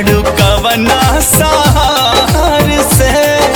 बाड़ू कवना सहार से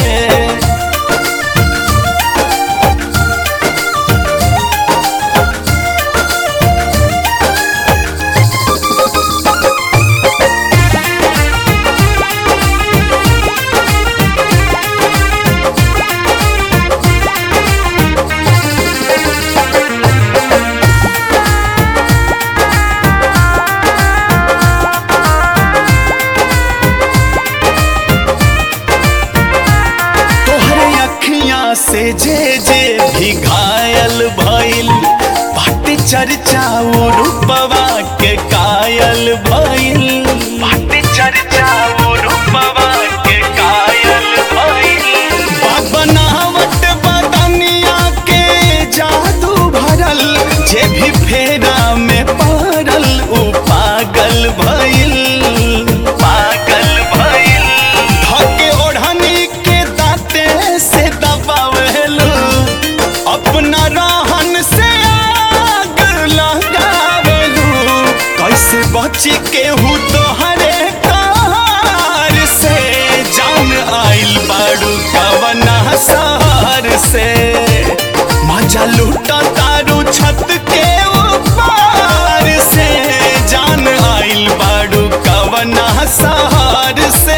तोहरे अखियां से जे जे भी घायल भइल बाटे चर्चा उ रूपवा के कायल भइल बाटे चर्चा उ रूपवा के कायल भइल बनावट बदनिया के जादू भरल जे भी फेरा में पड़ल उ पागल भइल पागल भइल धके ओढ़नी के दाते से दबावेलू अपना रहन से आग लगावेलू कैसे बची के हूँ तोहरे कार से जान आइल बाड़ू कवना सहर से मजा लूटा तारू छत के ऊपर से जान आइल बाड़ू कवना सहर से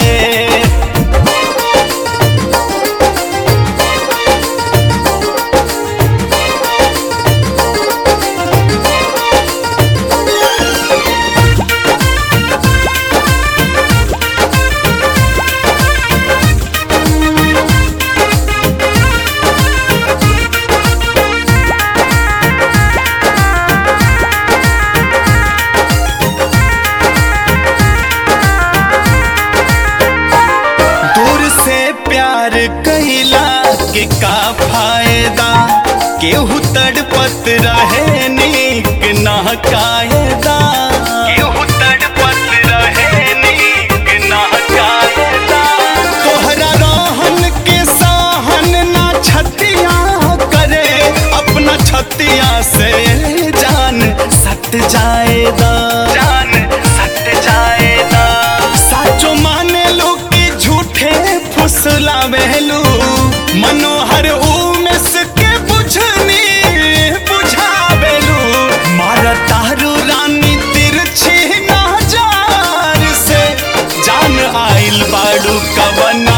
दूर से प्यार कैला के का फायदा केहू तड़पत रहे नीक ना कायदा केहू तड़पत रहे नीक ना कायदा तोहरा रहन के सहन ना छतिया करे अपना छतिया से जान सट जाएदा जान सट जाएदा साचो माने लो कि झूठे फुसलावेलू मनोहर उमेश के बुझनी बुझावेलू मार तारू रानी तिरछी नजर से जान आइल बाड़ू कवन